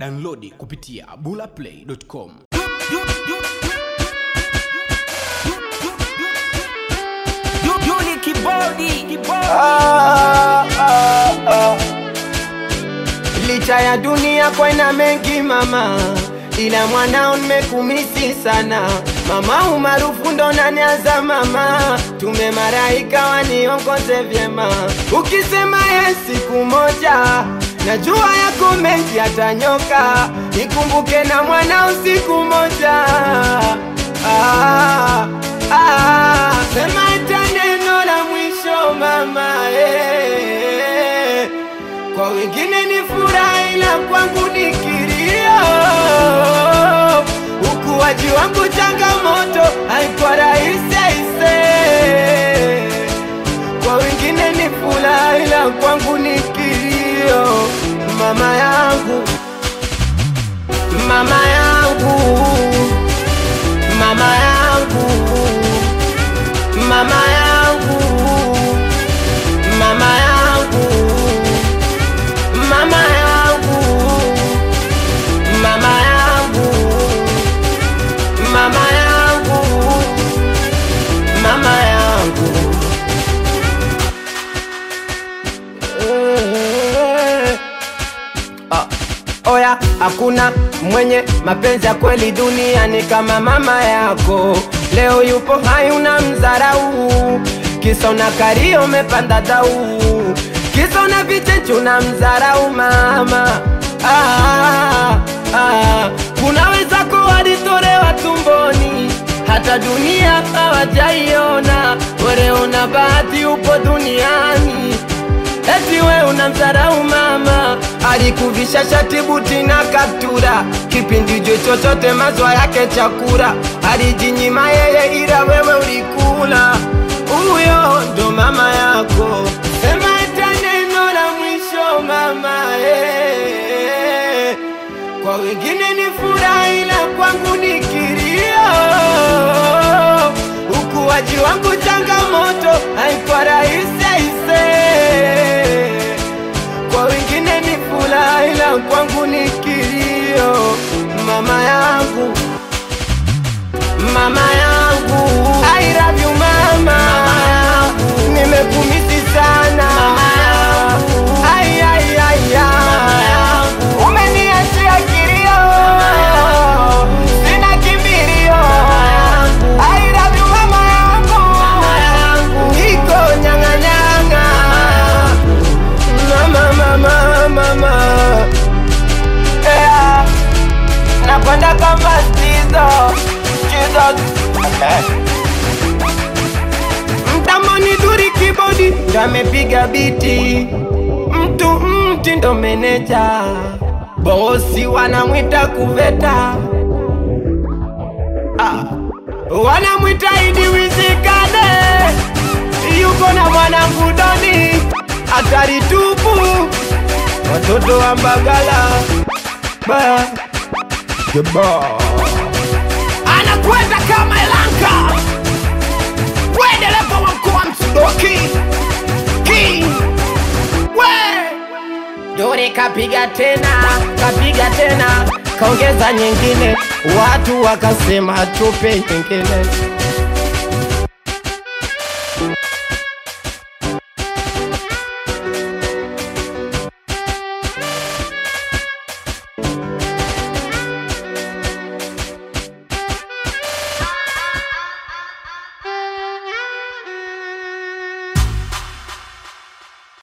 Downloadi kupitia bulaplay.com. Yuli kibodi kibodi Ah, ah, ah. Licha ya dunia kwa ina mengi mama, ila mwanao nimekumisi sana mama, umaarufu ndo naniaza mama, tume maraika waniongoze vyema, ukisema ye siku moja najua yako mengi yatanyoka, nikumbuke na mwanao siku moja ah, ah, sema hata neno la mwisho mama eh. Kwa wengine ni furaha ila kwangu ni kilio. Ukuaji wangu changamoto, haikuwa rahisi aise. Kwa wengine ni furaha ila kwangu ni kilio. Mama yangu, mama yangu, mama yangu, mama yangu, mama yangu mama yangu, mama yangu, mama yangu, mama yangu. Eh, ah, Oya, hakuna mwenye mapenzi ya kweli duniani kama mama yako. Leo yupo hai una mzarau, kisa una kario umepanda dau, kisa una vichechu na mzarau mama. Ah, ah, kuna wenzako walitolewa tumboni, hata dunia hawajaiona. Wewe una bahati upo duniani Eti we unamdharau mama, alikuvisha shati buti na kaptura, kipindi jo chochote mazwa yake chakula, alijinyima yeye ila wewe ulikula. Huyo ndo mama yako, sema hata neno la mwisho mama eh. Kwa wengine ni furaha ila kwangu ni kilio. Ukuaji wangu changamoto, haikuwa rahisi aise. Kwa wengine ni furaha ila kwangu ni kilio. Mama yangu, mama yangu, I love you mama, nimekumisi sana Ai, ai, ai, ai. Umeniachia kilio, sina kimbilio. I love you mama yangu, niko nyang'anyang'a mama, mama, mama. Yeah. Nakwenda kama Stizo, Jesus. Mtamoni duri kibodi ndo amepiga biti, mtu mti ndo meneja, bosi wanamwita kuveta ah. Wanamwita Idi Wizikane, yuko na mwanangu Doni, hatari tupu, watoto wa Mbagala ba anakwenda kama Elanka, we dereva wa mkoa Msudoki King, we Dore kapiga tena, kapiga tena, kaongeza nyingine, watu wakasema tupe nyingine.